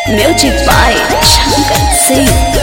Music by Shankar Singh.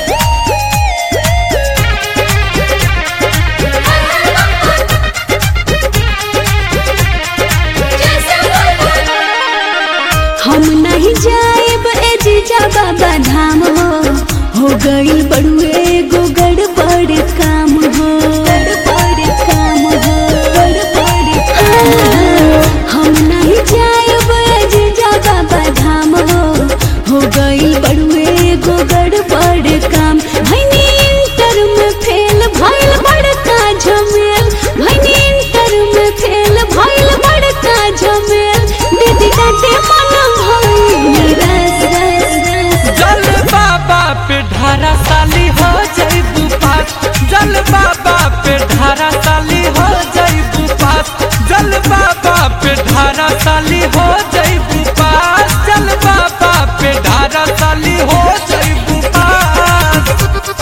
हम नहीं जाएब ए जीजा बाबा धाम हो हो गई बड़ुए गो गड़बड़ काम हो गड़बड़ काम हो गड़बड़ काम हो हम नहीं जाएब ए जीजा बाबा धाम हो हो गई बड़ुए गो गड़बड़ काम भैनी इंटर में फेल भइल बड़का झमेल भैनी इंटर में फेल भइल बड़का झमेल दीदी डांटे मन भइल रस रस रस जल बाबा पे ढारा साली हो जईबू पास जल बाबा पे ढारा साली हो जईबू पास जल बाबा पे ढारा साली हो जईबू पास जल बाबा पे ढारा साली हो जईबू पास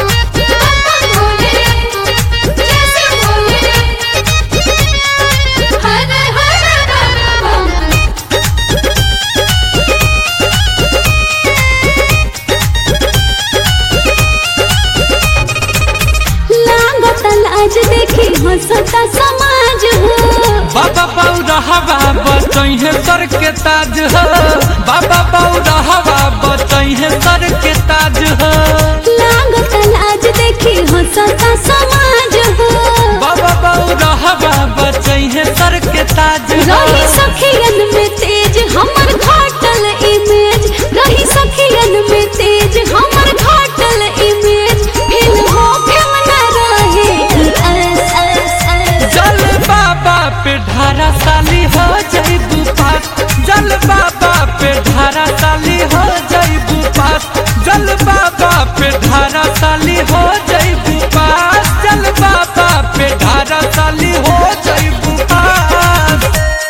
लागत लाज देखी हंसता समाज हो बाबा बौरा हवा बचैहे सर के ताज हो बाबा बौरा हवा बचैहे सर के ताज हो लागत लाज देखी हंसता समाज हो बाबा बौरा हवा बचैहे सर के ताज हो रही सखियन में तेज हमर घाटल इमेज रही सखियन में तेज हमर घाटल इमेज फिर हो फिर न रहे अस अस अस जल बाबा पे ढारा साली हो जईबू पास जल बाबा पे ढारा साली हो जईबू पास जल बाबा पे ढारा साली हो जईबू पास जल बाबा पे ढारा साली हो जईबू पास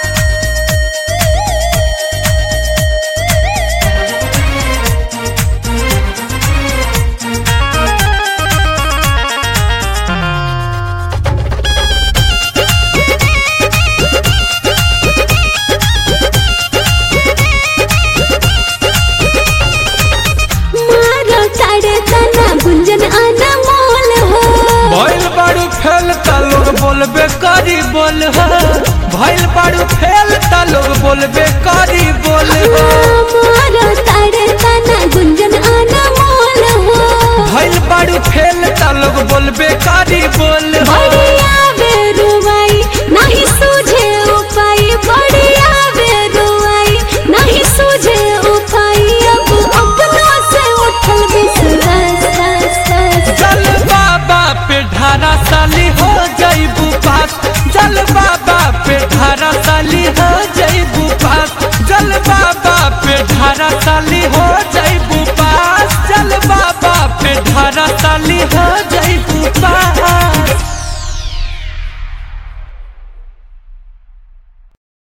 मारो ताड़े तना गुंजन अनमोल हो भइल बाड़ू फेल त लोग बोलबे करी बोल हो भइल बाड़ू फेल त लोग बोलबे करी बोल हो मारो ताड़े तना गुंजन अनमोल हो भइल बाड़ू फेल त लोग बोलबे करी बोल